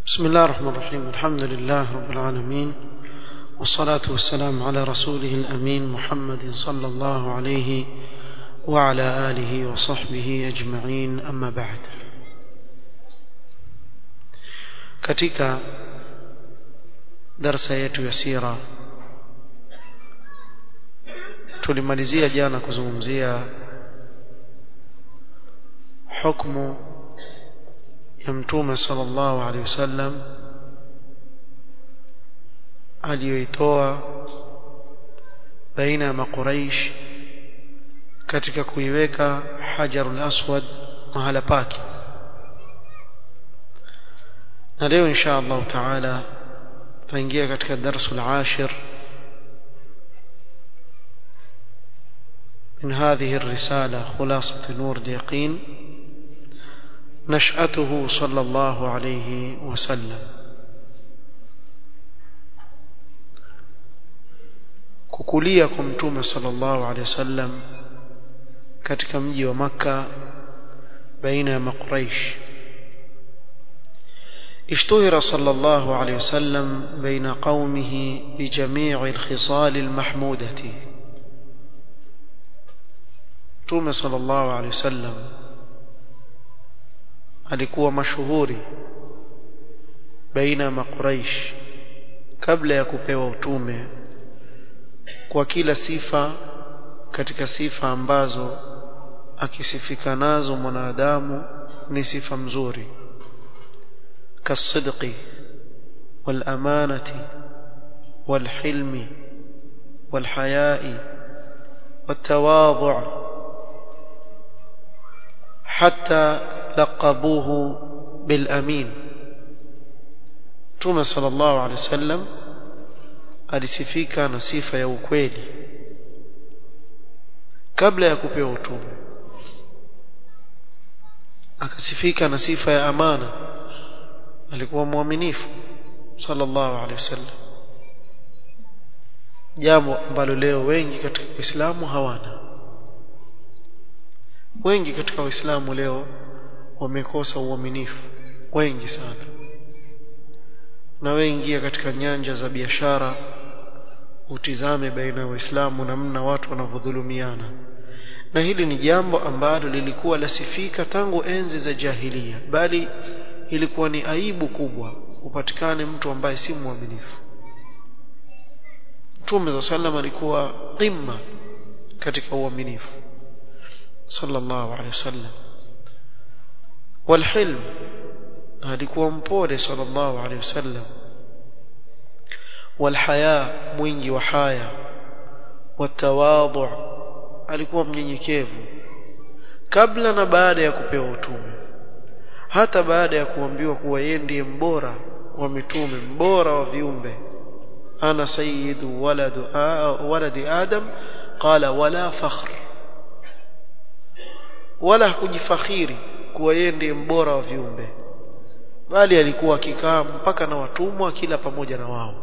بسم الله الرحمن الرحيم الحمد لله رب العالمين والصلاة والسلام على رسوله الأمين محمد صلى الله عليه وعلى آله وصحبه أجمعين أما بعد katika darsa yetu ya sira tulimalizia jana kuzungumzia hukmu ya mtume sallallahu alaihi wasallam aliyoitoa baina ya makuraish katika kuiweka hajarul aswad mahala pake na leo insha Allah taala tutaingia katika darsul ashir من هذه الرسالة خلاصة نور اليقين نشأته صلى الله عليه وسلم kukulia kwa mtume sallallahu alaihi wasallam katika mji wa makka baina ya makuraish اشتهر صلى الله عليه وسلم بين قومه بجميع الخصال المحمودة تومي صلى الله عليه وسلم alikuwa mashuhuri baina ya makuraish kabla ya kupewa utume kwa kila sifa katika sifa ambazo akisifika nazo mwanadamu ni sifa mzuri kasidqi والأمانة والحلم والحياء والتواضع حتى لقبوه بالأمين Mtume sallallahu alaihi wasallam alisifika na sifa ya ukweli kabla ya kupewa utume akasifika na sifa ya amana alikuwa mwaminifu sallallahu alaihi wasallam jambo ambalo leo wengi katika Uislamu hawana wengi katika Uislamu leo wamekosa uaminifu wengi sana na wengi katika nyanja za biashara utizame baina ya waislamu namna watu wanavyodhulumiana na hili ni jambo ambalo lilikuwa lasifika tangu enzi za jahilia bali ilikuwa ni aibu kubwa upatikane mtu ambaye si mwaminifu Mtume za sallam alikuwa qimma katika uaminifu sallallahu alaihi wasallam والحلم alikuwa mpole sallallahu alaihi wasallam والحياء mwingi wa haya والتواضع alikuwa mnyenyekevu kabla na baada ya kupewa utume hata baada ya kuambiwa kuwa yeye ndiye mbora wa mitume mbora wa viumbe ana sayyidu waladu waladi adam qala wala fakhr wala hakujifakhiri kuwa yeye ndiye mbora wa viumbe bali alikuwa akikaa mpaka na watumwa kila pamoja na wao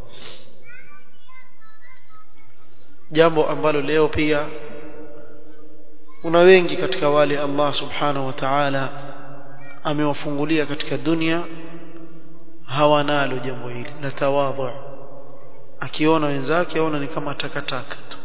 jambo ambalo leo pia kuna wengi katika wale Allah subhanahu wa ta'ala amewafungulia katika dunia hawanalo jambo hili la tawadhu akiona wenzake aona ni kama takataka tu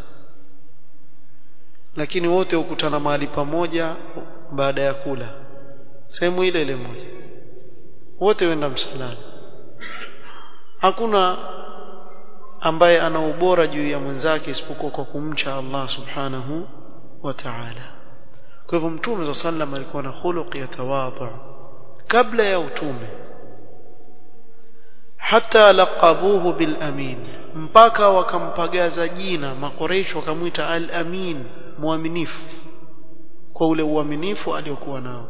lakini wote hukutana mahali pamoja baada ya kula sehemu ile ile moja wote wenda msalani hakuna ambaye ana ubora juu ya mwenzake isipokuwa kwa kumcha Allah subhanahu wa ta'ala kwa hivyo mtume za sallam alikuwa na khuluq ya tawadhu kabla ya utume hata laqabuhu bil amin mpaka wakampagaza jina makoresho wakamwita al amin muaminifu kwa ule uaminifu aliokuwa nao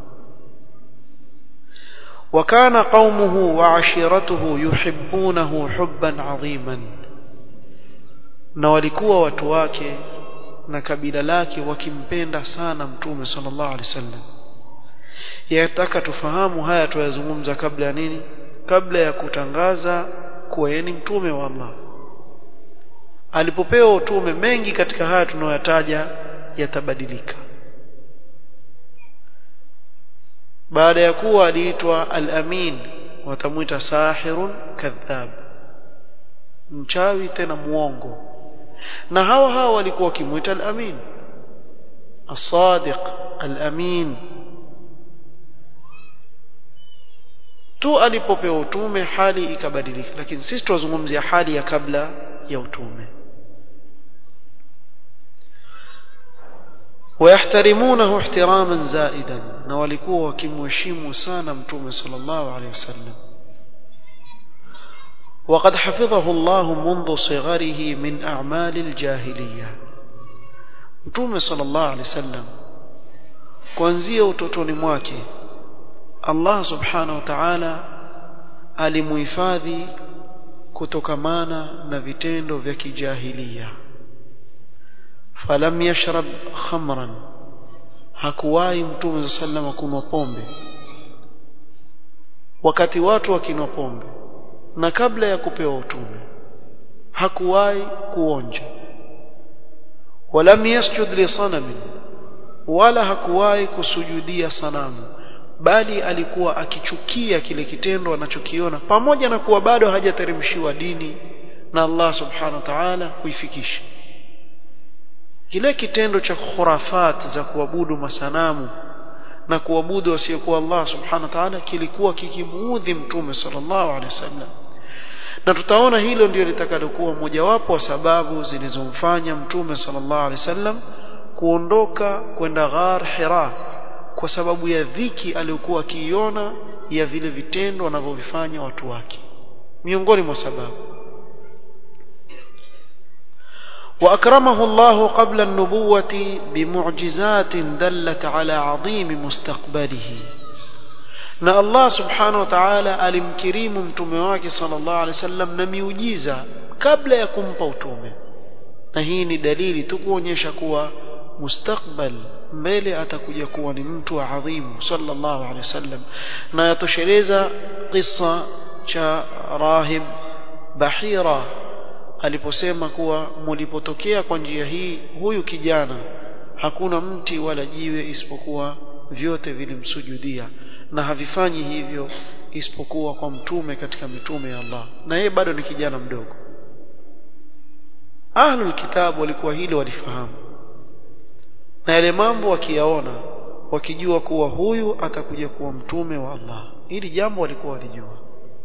وكان قومه وعشيرته يحبونه حبا عظيما na walikuwa watu wake na kabila lake wakimpenda sana mtume sallallahu alaihi wasallam yataka tufahamu haya tuyazungumza kabla ya nini kabla ya kutangaza kuwa yeye ni mtume wa Allah alipopewa utume mengi katika haya tunayoyataja yatabadilika baada ya kuwa aliitwa al-amin watamwita sahirun kadhab mchawi tena muongo na hawa hawa walikuwa wakimwita al-amin as-sadiq al-amin tu alipopewa utume hali ikabadilika lakini sisi tunazungumzia hali ya kabla ya utume ويحترمونه احتراما زائدا na walikuwa wakimheshimu sana mtume sallallahu alaihi wasallam وقد حفظه الله منذ صغره من أعمال الجاهلية mtume sallallahu alaihi wasallam kuanzia utotoni mwake Allah subhanahu wa ta'ala alimuhifadhi kutokamana na vitendo vya kijahilia falam yashrab khamran hakuwahi mtume sallam kunywa pombe wakati watu wakinwa pombe na kabla ya kupewa utume hakuwahi kuonja walam yasjud li sanamin wala hakuwahi kusujudia sanamu bali alikuwa akichukia kile kitendo anachokiona pamoja na kuwa bado hajateremshiwa dini na Allah subhanahu wa ta'ala kuifikisha kile kitendo cha khurafat za kuabudu masanamu na kuabudu wasiokuwa Allah subhanahu wa ta'ala kilikuwa kikimuudhi mtume sallallahu alaihi wasallam na tutaona hilo ndio litakalokuwa mojawapo wa sababu zilizomfanya mtume sallallahu alaihi wasallam kuondoka kwenda ghar Hira kwa sababu ya dhiki aliyokuwa akiiona ya vile vitendo wanavyovifanya watu wake miongoni mwa sababu وأكرمه الله قبل النبوة بمعجزات دلت على عظيم مستقبله na Allah subhanahu wa ta'ala alimkirimu mtume wake sallallahu alaihi wasallam na miujiza kabla ya kumpa utume na hii ni dalili tu kuonyesha kuwa mustakbal mbele atakuja kuwa ni mtu adhimu sallallahu alaihi wasallam na yatosheleza kisa cha rahib bahira aliposema kuwa mulipotokea kwa njia hii huyu kijana hakuna mti wala jiwe isipokuwa vyote vilimsujudia na havifanyi hivyo isipokuwa kwa mtume katika mitume ya Allah na yeye bado ni kijana mdogo ahlul kitabu walikuwa hilo walifahamu na yale mambo wakiyaona wakijua kuwa huyu atakuja kuwa mtume wa Allah hili jambo walikuwa walijua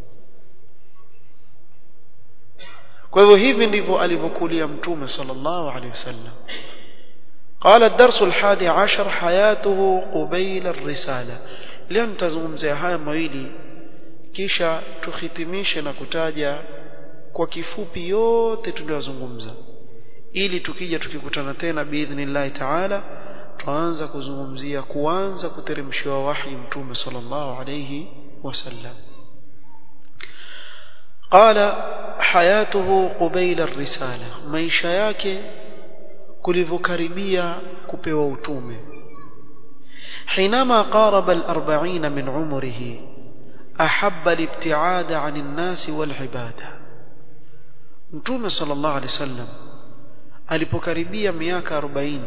kwa hivyo hivi ndivyo alivyokulia mtume sallallahu alaihi wasallam قال الدرس الحادي عشر حياته قبيل الرسالة leo nitazungumzia haya mawili kisha tuhitimishe na kutaja kwa kifupi yote tuliyozungumza ili tukija tukikutana tena biidhnillahi taala tuanza kuzungumzia kuanza kuteremshiwa wahi mtume sallallahu alayhi wasallam قال حياته قبيل الرسالة maisha yake kulivyokaribia kupewa utume حينما قارب الأربعين من عمره أحب الابتعاد عن الناس والعبادة متوم صلى الله عليه وسلم alipokaribia miaka 40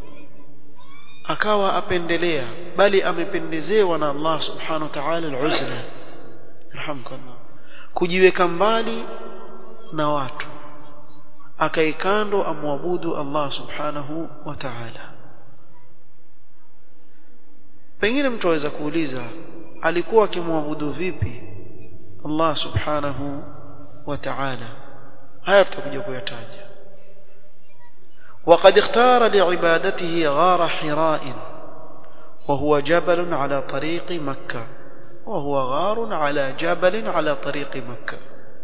akawa apendelea bali amependezewa na Allah subhanahu wa ta'ala al-uzla rahmkallah kujiweka mbali na watu akaikando amwabudu Allah subhanahu wa ta'ala pengine mtu aweza kuuliza alikuwa akimwabudu vipi Allah subhanahu wa ta'ala haya tutakuja kuyataja وقد اختار لعبادته غار حراء وهو جبل على طريق مكة وهو غار على جبل على طريق مكة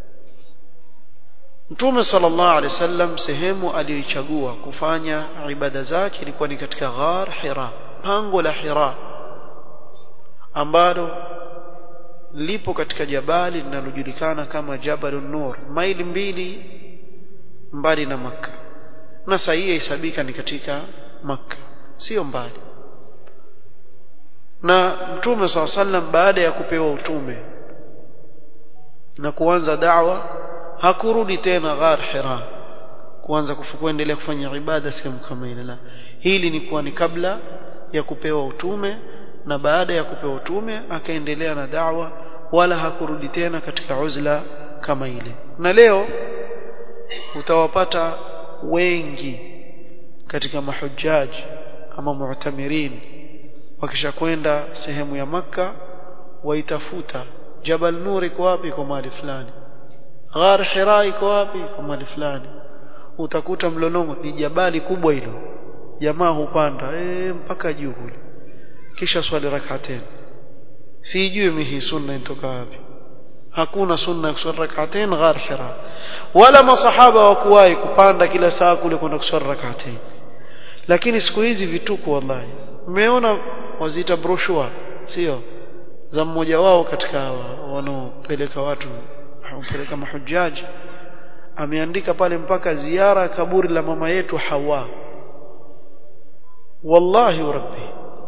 Mtume sallallahu alaihi wasallam sehemu aliyoichagua kufanya ibada zake ilikuwa ni katika ghar Hira, pango la Hira ambalo lipo katika jabali linalojulikana kama Jabalun Nur, maili mbili mbali na Makka. Na saa hii hesabika ni katika Makka, sio mbali. Na Mtume sallallahu alaihi wasallam baada ya kupewa utume na kuanza da'wa hakurudi tena ghar Hira kuanza kuendelea kufanya ibada sehemu kama ile la hili ni kuwa ni kabla ya kupewa utume na baada ya kupewa utume akaendelea na da'wa wala hakurudi tena katika uzla kama ile na leo utawapata wengi katika mahujaji ama mu'tamirin wakishakwenda sehemu ya maka waitafuta Jabal Nur iko wapi kwa mahali fulani Ghar Hira iko wapi kwa mahali fulani utakuta mlolongo ni jabali kubwa hilo jamaa hupanda e, mpaka juu kule kisha swali rak'atain sijui mihi sunna inatoka wapi hakuna sunna ya kuswali rak'atain Ghar Hira wala masahaba wakuwahi kupanda kila saa kule kwenda kuswali rak'atain lakini siku hizi vituko wallahi mmeona waziita brochure sio za mmoja wao katika wanaopeleka watu kupeleka mahujaji ameandika pale mpaka ziara kaburi la mama yetu Hawa wallahi rabbi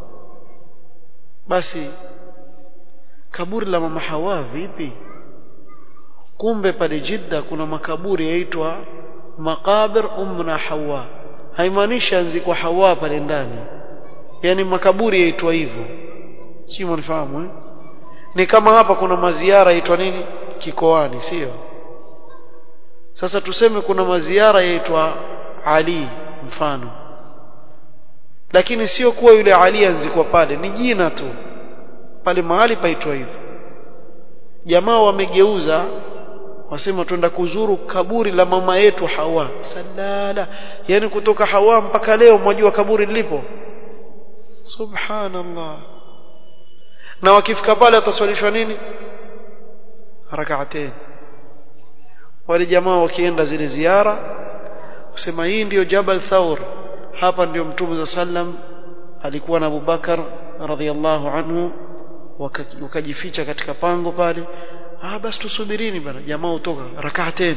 basi kaburi la mama Hawa vipi kumbe pale Jidda kuna makaburi yaitwa maqabir umna Hawa haimaanishi anzikwa Hawa pale ndani yani makaburi yaitwa hivyo si mnifahamu eh ni kama hapa kuna maziara yaitwa nini kikoani sio sasa tuseme kuna maziara yaitwa Ali mfano lakini sio kuwa yule Ali anzikwa pale ni jina tu pale mahali paitwa hivyo jamaa wamegeuza wasema twenda kuzuru kaburi la mama yetu Hawa salala yani kutoka Hawa mpaka leo mwajua kaburi lilipo subhanallah na wakifika pale ataswalishwa nini rak'atain wale jamaa wakienda zile ziara kusema hii ndiyo Jabal Thawr hapa ndiyo Mtume za sallam alikuwa na Abubakar radhiallahu anhu wakajificha katika pango pale ah basi tusubirini bana jamaa utoka rak'atain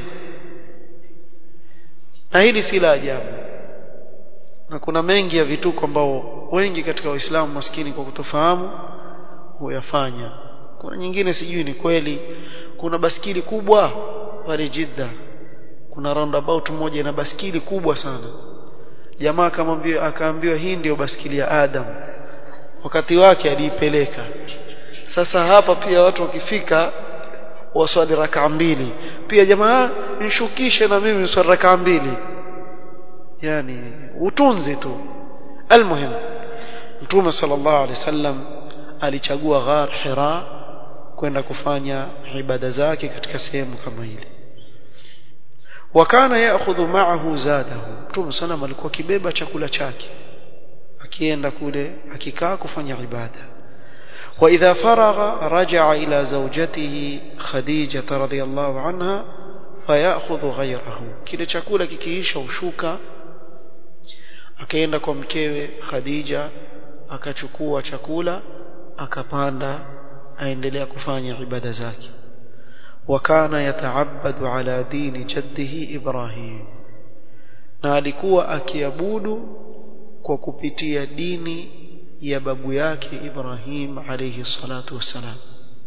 na hili si la ajabu na kuna mengi ya vituko ambao wengi katika waislamu maskini kwa kutofahamu huyafanya kuna nyingine sijui ni kweli kuna baskili kubwa pale Jidda kuna roundabout moja na baskili kubwa sana jamaa akamwambia akaambiwa hii ndiyo baskili ya Adam wakati wake aliipeleka sasa hapa pia watu wakifika waswali raka mbili pia jamaa nishukishe na mimi swali raka mbili yani utunzi tu almuhim mtume sallallahu alaihi wasallam alichagua ghar hira kwenda kufanya ibada zake katika sehemu kama ile wakana yaakhudhu ma'ahu zadahu mtume sallam alikuwa kibeba chakula chake akienda kule akikaa kufanya ibada واذا فرغ رجع الى زوجته خديجه رضي الله عنها فياخذ غيره kile chakula kikiisha ushuka akaenda kwa mkewe Khadija akachukua chakula akapanda aendelea kufanya ibada zake wakana yataabadu ala dini jaddihi Ibrahim na alikuwa akiabudu kwa kupitia dini ya babu yake Ibrahim alayhi salatu wassalam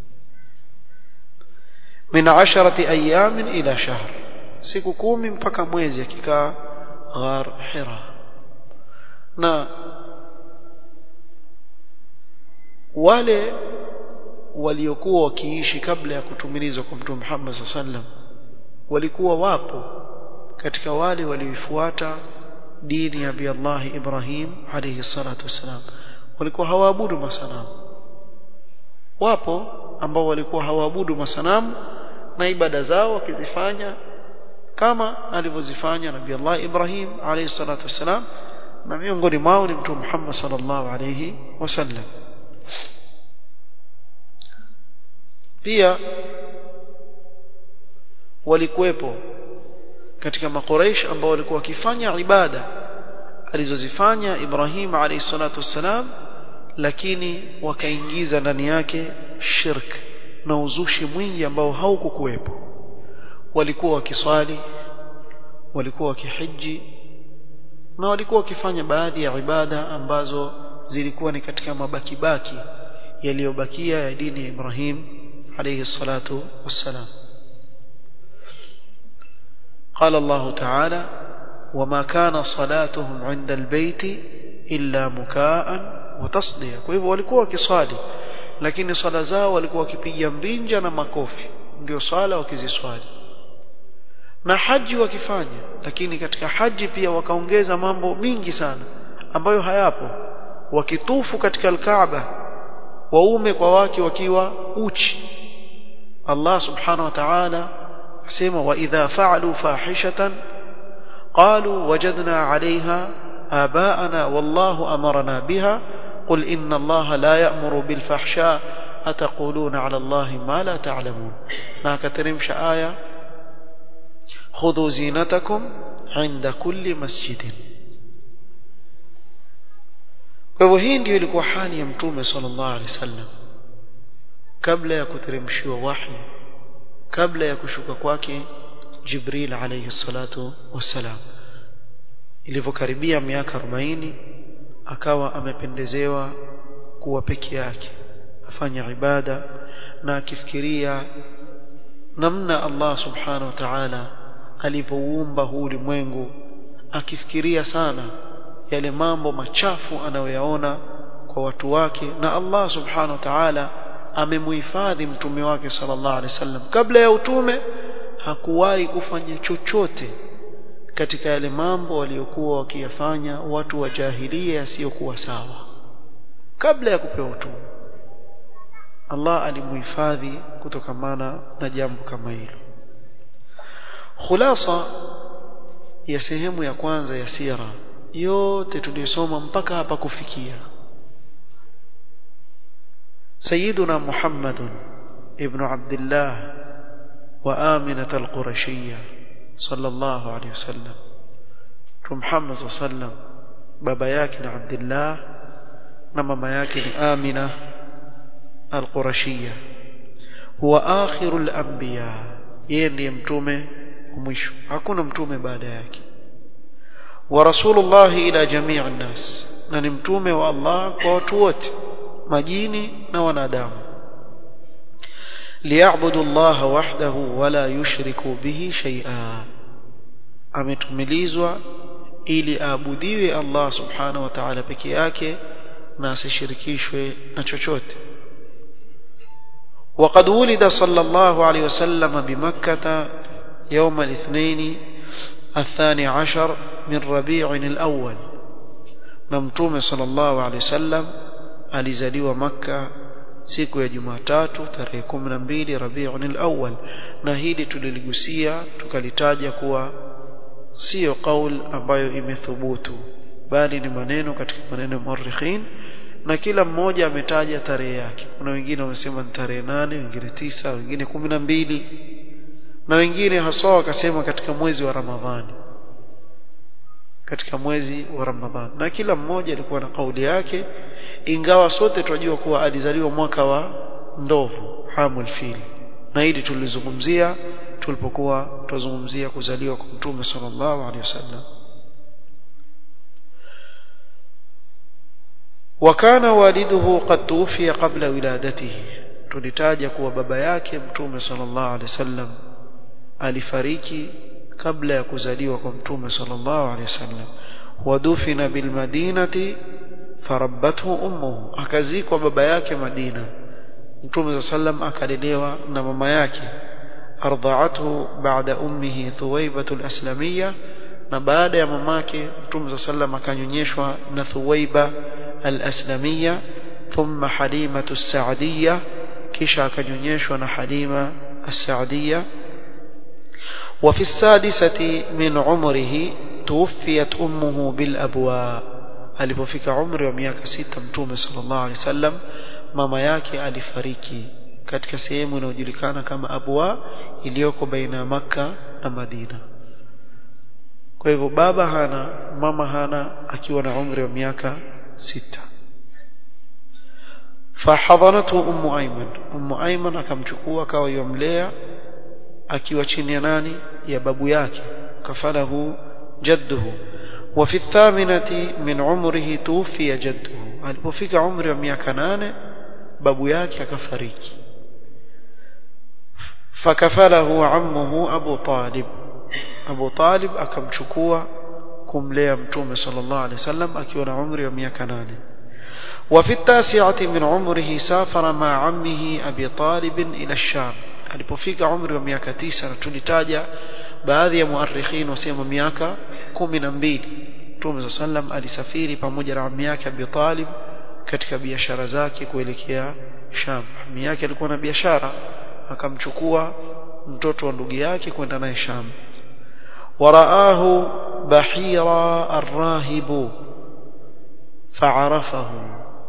min asharati ayamin ila shahr siku kumi mpaka mwezi akikaa ghar hira na wale waliokuwa wakiishi kabla ya kutumilizwa kwa Mtume Muhammad sallam walikuwa wapo katika wale walioifuata dini ya Abi Allah Ibrahim alayhi salatu wassalam walikuwa hawaabudu masanamu wapo ambao walikuwa hawaabudu masanamu na ibada zao wakizifanya kama alivyozifanya Nabii Allah Ibrahim alayhi salatu wassalam na miongoni mwao ni Mtume Muhammad sallallahu alayhi wasallam pia walikuwepo katika makoreish ambao walikuwa wakifanya ibada alizozifanya Ibrahim alayhi salatu wassalam lakini wakaingiza ndani yake shirk na uzushi mwingi ambao haukukuwepo walikuwa wakiswali walikuwa wakihiji na walikuwa wakifanya baadhi ya ibada ambazo zilikuwa ni katika mabakibaki yaliyobakia ya dini ya Ibrahim alayhi salatu wassalam قال الله تعالى وما كان صلاتهم عند البيت إلا مكاء وتصدية kwa hivyo walikuwa wakiswali lakini swala zao walikuwa wakipiga mbinja na makofi ndio swala wakiziswali na haji wakifanya lakini katika haji pia wakaongeza mambo mingi sana ambayo hayapo wakitufu katika alkaaba waume kwa wake wakiwa uchi Allah subhanahu wa ta'ala asema wa idha fa'alu fahishatan qalu wajadna 'alayha آباءنا والله أمرنا بها قل إن الله لا يأمر بالفحشاء أتقولون على الله ما لا تعلمون ناكترمش آية خذوا زينتكم عند كل مسجد kwa hivyo hii ndio ilikuwa hali ya mtume sallallahu alaihi wasallam kabla ya kuteremshiwa wahi kabla ya kushuka kwake jibril alayhi salatu wassalam ilivyokaribia miaka 40 akawa amependezewa kuwa peke yake afanya ibada na akifikiria namna Allah subhanahu wa ta'ala alivyoumba huu ulimwengu akifikiria sana yale mambo machafu anayoyaona kwa watu wake na Allah subhanahu wa ta'ala amemuhifadhi mtume wake sallallahu alaihi wasallam kabla ya utume hakuwahi kufanya chochote katika yale mambo waliokuwa wakiyafanya watu wa jahilia yasiyokuwa sawa kabla ya kupewa utume Allah alimuhifadhi kutokamana na jambo kama hilo khulasa ya sehemu ya kwanza ya sira yote tuliyosoma mpaka hapa kufikia سيدنا محمد ابن عبد الله وآمنة القرشية صلى الله عليه وسلم محمد صلى الله عليه وسلم بابا ياكن عبد الله نمما ياكن آمنة القرشية هو آخر الأنبياء يندي متومه ومشو hakuna mtume baada yake ورسول الله إلى جميع الناس na ni mtume wa Allah kwa watu wote majini na wanadamu liyabudu Allah wahdahu wala yushriku bihi shay'a ametumilizwa ili aabudiwe Allah subhanahu wa ta'ala peke yake na asishirikishwe na chochote وقد ولد صلى الله عليه وسلم بمكة يوم الاثنين الثاني عشر من ربيع الأول نمتوم صلى الله عليه وسلم alizaliwa maka siku ya Jumatatu tarehe 12 Rabiul Awwal na hili tuliligusia tukalitaja kuwa sio kaul ambayo imethubutu bali ni maneno katika maneno ya muarrikhin na kila mmoja ametaja tarehe yake kuna wengine wamesema ni tarehe nane wengine tisa wengine kumi na mbili na wengine haswa wakasema katika mwezi wa Ramadhani katika mwezi wa Ramadhani na kila mmoja alikuwa na kauli yake ingawa sote tunajua kuwa alizaliwa mwaka wa ndovu hamul fil na hili tulizungumzia tulipokuwa tuzungumzia kuzaliwa kwa mtume sallallahu alaihi wasallam وكان والده قد توفي قبل ولادته tulitaja kuwa baba yake mtume sallallahu alaihi wasallam alifariki kabla ya kuzaliwa kwa mtume sallallahu alaihi wasallam wadufina bil madinati farabbathu ummuhu akazikwa baba yake Madina mtume sallam akalelewa na mama yake ardha'athu ba'da ummihi thuwaybatu al-aslamiyya na baada ya mamake mtume sallam akanyonyeshwa na thuwayba al-aslamiyya thumma halimatu as-sa'diyya kisha akanyonyeshwa na halima as-sa'diyya وفي السادسة من عمره توفيت أمه بالأبواء alipofika umri wa miaka sita mtume sallallahu alaihi wasallam mama yake alifariki katika sehemu inayojulikana kama Abwa iliyoko baina ya Makka na Madina kwa hivyo baba hana mama hana akiwa na umri wa miaka sita fahadhanatu ummu ayman ummu ayman akamchukua akawa yomlea akiwa chini ya nani ya babu yake kafalahu jadduhu وفي الثامنة من عمره توفي جده alipofika umri wa miaka nane babu yake akafariki fakafalahu ammuhu Abu Talib Abu Talib akamchukua kumlea mtume sallallahu alaihi wasallam akiwa na umri wa miaka nane وفي التاسعة من عمره سافر مع عمه أبي طالب إلى الشام alipofika umri wa miaka tisa na tulitaja baadhi ya muarikhin wasema miaka kumi na mbili mtume saa sallam alisafiri pamoja na ami yake Abi Talib katika biashara zake kuelekea Sham ami yake alikuwa na biashara akamchukua mtoto wa ndugu yake kwenda naye Sham waraahu bahira arrahibu faarafahu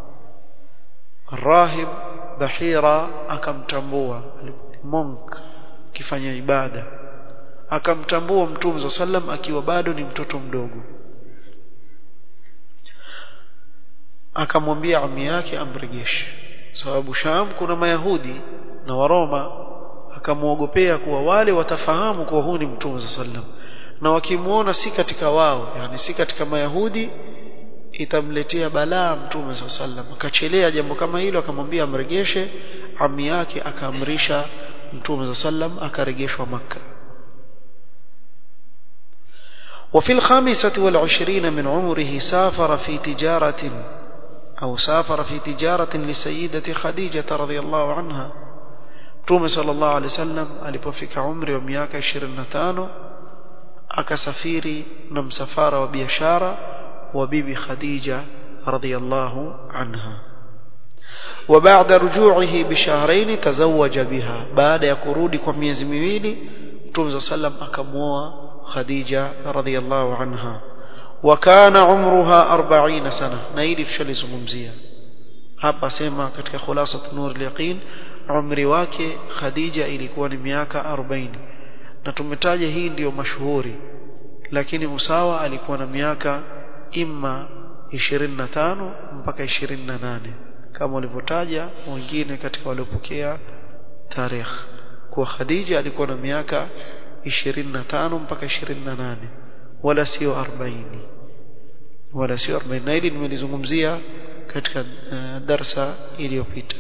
arrahib bahira akamtambua monk kifanya ibada akamtambua mtume za sallam akiwa bado ni mtoto mdogo akamwambia ami yake amrejeshe sababu Sham kuna mayahudi na waroma akamwogopea kuwa wale watafahamu kuwa huu ni mtume za sallam na wakimuona si katika wao yani si katika mayahudi itamletea balaa mtume za sallam akachelea jambo kama hilo akamwambia amrejeshe ami yake akaamrisha mtume za sallam akarejeshwa makka وفي الخامسة والعشرين من عمره سافر في تجارة أو سافر في تجارة لسيدة خديجة رضي الله عنها توم صلى الله عليه وسلم alipofika umri wa miaka 25 akasafiri na msafara wa biashara wa bibi Khadija radhiyallahu anha وبعد رجوعه بشهرين تزوج بها بعد يقرودي kwa miezi miwili Mtume sallam akamuoa Khadija radhiyallahu anha وكان عمرها 40 سنه na hili tushalizungumzia hapa sema katika khulasat nur al-yaqin umri wake Khadija ilikuwa ni miaka 40 na tumetaja hii ndiyo mashuhuri lakini Usawa alikuwa na miaka imma 25 mpaka 28 kama walivyotaja wengine katika waliopokea tarehe kwa Khadija alikuwa na miaka 25 mpaka 28 wala sio 40 wala sio 40 na hili nimelizungumzia katika uh, darsa iliyopita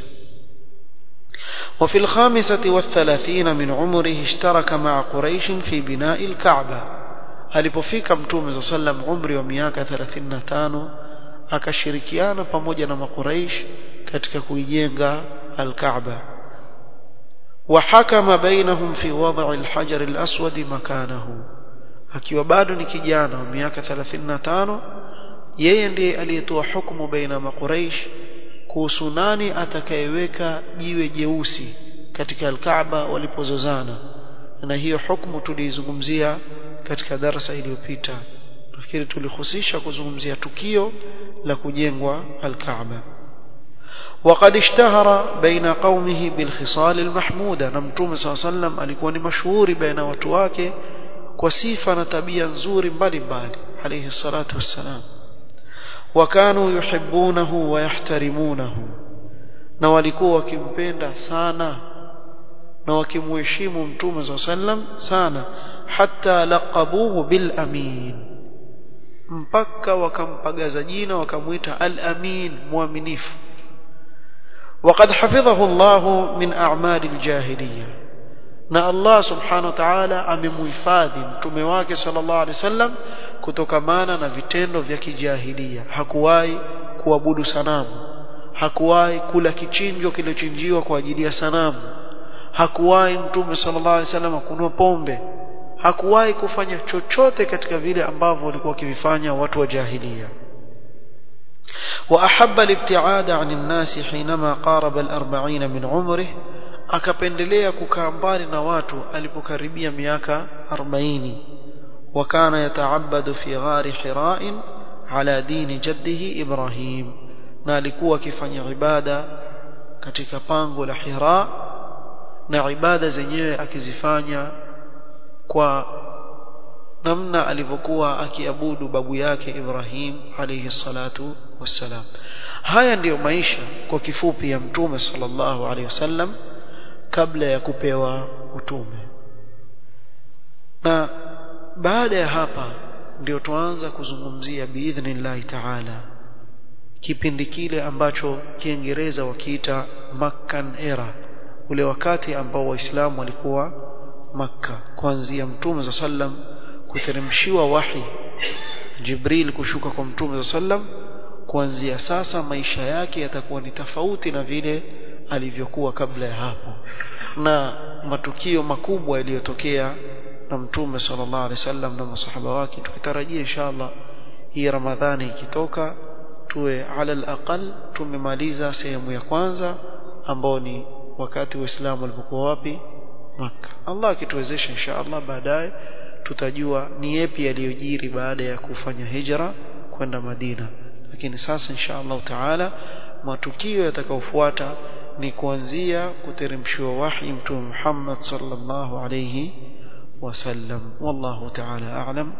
وفي الخامسة والثلاثين من عمره اشترك مع قريش في بناء الكعبة alipofika mtume صلى الله عليه وسلم umri wa miaka 35 akashirikiana pamoja na makuraish katika kuijenga al-Kaaba وحكم بينهم في وضع الحجر الأسود مكانه akiwa bado ni kijana wa miaka 35 yeye ndiye aliyetoa hukumu baina makuraish kuhusu nani atakayeweka jiwe jeusi katika al-Kaaba walipozozana na hiyo hukumu tuliizungumzia katika darasa iliyopita nafikiri tulihusisha kuzungumzia tukio la kujengwa al-Kaaba وقد اشتهر بين قومه بالخصال المحمودة na mtume صلى الله عليه وسلم alikuwa ni mashuhuri baina watu wake kwa sifa na tabia nzuri mbalimbali alayhi salatu wassalam wakanu yuhibbunahu wa yahtarimunahu na walikuwa wakimpenda sana na wakimheshimu mtume صلى الله عليه وسلم sana hatta laqabuhu bil amin mpaka wakampagaza jina wakamuita al amin muaminifu وقد حفظه الله من أعمال الجاهلية na Allah subhanahu wa ta'ala amemhifadhi mtume wake sallallahu alaihi wasallam kutokamana na vitendo vya kijahilia hakuwahi kuabudu sanamu hakuwahi kula kichinjo kilochinjiwa kwa ajili ya sanamu hakuwahi mtume sallallahu alaihi wasallam kunywa pombe hakuwahi kufanya chochote katika vile ambavyo walikuwa wakivifanya watu wa jahilia وأحب الابتعاد عن الناس حينما قارب الأربعين من عمره akapendelea kukaa mbali na watu alipokaribia miaka 40 wakana yataabadu fi ghari hira'in ala dini jaddihi Ibrahim na alikuwa akifanya ibada katika pango la Hira na ibada zenyewe akizifanya kwa namna alivyokuwa akiabudu babu yake Ibrahim alayhi salatu wassalam haya ndiyo maisha kwa kifupi ya mtume sallallahu alayhi wasallam kabla ya kupewa utume na baada ya hapa ndio tuanza kuzungumzia biidhnillahi taala kipindi kile ambacho kiingereza wakiita Makkan era ule wakati ambao waislamu walikuwa Makka kuanzia mtume za sallam kuteremshiwa wahi Jibril kushuka kwa mtume za sallam kuanzia sasa maisha yake yatakuwa ni tofauti na vile alivyokuwa kabla ya hapo na matukio makubwa yaliyotokea na mtume sallallahu alaihi wasallam na masahaba wake tukitarajia inshallah hii ramadhani ikitoka tuwe ala alaqal tumemaliza sehemu ya kwanza ambao ni wakati waislamu walipokuwa wapi maka Allah akituwezesha inshallah baadaye tutajua ni yapi yaliyojiri baada ya kufanya hijra kwenda Madina lakini sasa inshallah taala matukio yatakayofuata ni kuanzia kuteremshiwa wahi mtume Muhammad sallallahu alayhi wasallam wallahu taala a'lam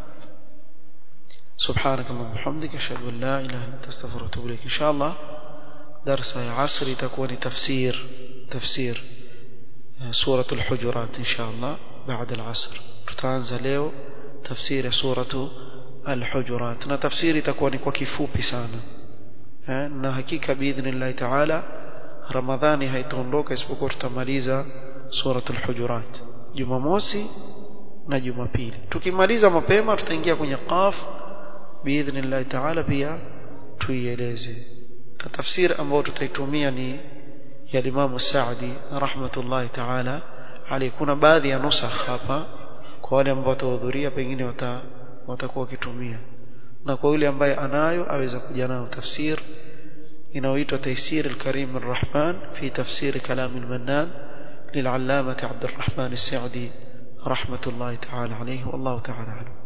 سبحانك اللهم وبحمدك اشهد ان لا اله الا انت استغفرك واتوب اليك ان شاء الله درس عصر تكون تفسير تفسير سوره الحجرات ان شاء الله بعد العصر tutaanza leo tafsiri suratu al-hujurat na tafsiri itakuwa ni kwa kifupi sana eh, na hakika biidhnillah taala ramadhani haitaondoka isipokuwa tutamaliza suratu al-hujurat jumamosi na jumapili tukimaliza mapema tutaingia kwenye qaf biidhnillah taala pia tuieleze na tafsiri ambayo tutaitumia ni ya Imam Saadi rahmatullahi taala alayhi kuna baadhi ya nusakh hapa kwa wale ambao watahudhuria pengine wata, watakuwa wakitumia na kwa yule ambaye anayo aweza kuja nayo tafsir inayoitwa Taysir al-Karim ar-Rahman fi tafsir kalam al-Mannan للعلامة عبد الرحمن السعدي رحمة الله تعالى عليه والله تعالى عنه